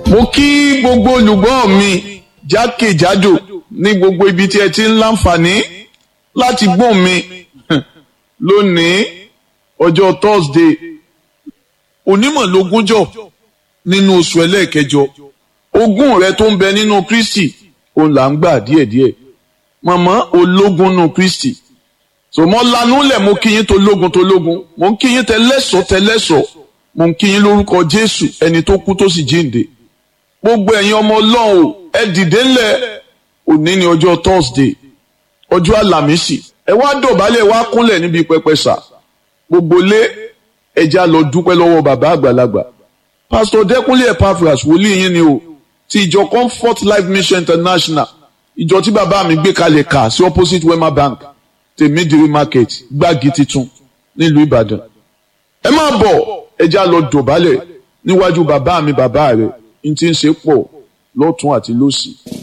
mo kí gbogbo olùgbọ́ mi jákèjádò ní gbogbo ibi tí ẹ ti ń láǹfààní láti gbọ́ mi lónìí ọjọ́ Thursday onímọ̀ lógúnjọ́ nínú oṣù ẹlẹ́ẹ̀kẹjọ ogún rẹ tó ń bẹ nínú Kristi òun là ń gbà díẹ̀díẹ̀ màmá ológun nínú Kristi sọmọ lanú lẹ̀ mo kí yín tó lógun tó lógun mo ń kí yín tẹlẹ́sọ̀ tẹlẹ́sọ̀ mo ń kí yín lórúkọ Jésù ẹni tó kú tó sì jíǹde gbogbo ẹ̀yin ọmọ Ọlọ́run ẹ dìde ńlẹ̀ òní ni ọjọ́ Thursday ọjọ́ àlàmísì ẹ wá dọ̀bálẹ̀ wá kúnlẹ̀ níbi pẹpẹ sà gbogbo lé ẹja lọ dúpẹ́ lọ́wọ́ bàbá àgbàlagbà pásítọ̀ Dẹ́kúnlé Epaphras wòlíì yín ni o ti ìjọ Comfort Life Mission International ìjọ tí bàbá mi gbé kalẹ̀ kà sí opposite Wema Bank tèmídìrí market gbági titun nílùú Ìbàdàn ẹ máa bọ̀ ẹja lọ dọ̀bálẹ̀ níwájú bàbá mi bàbá rẹ̀ n ti ń ṣe pọ̀ lọ́tún àti lósì.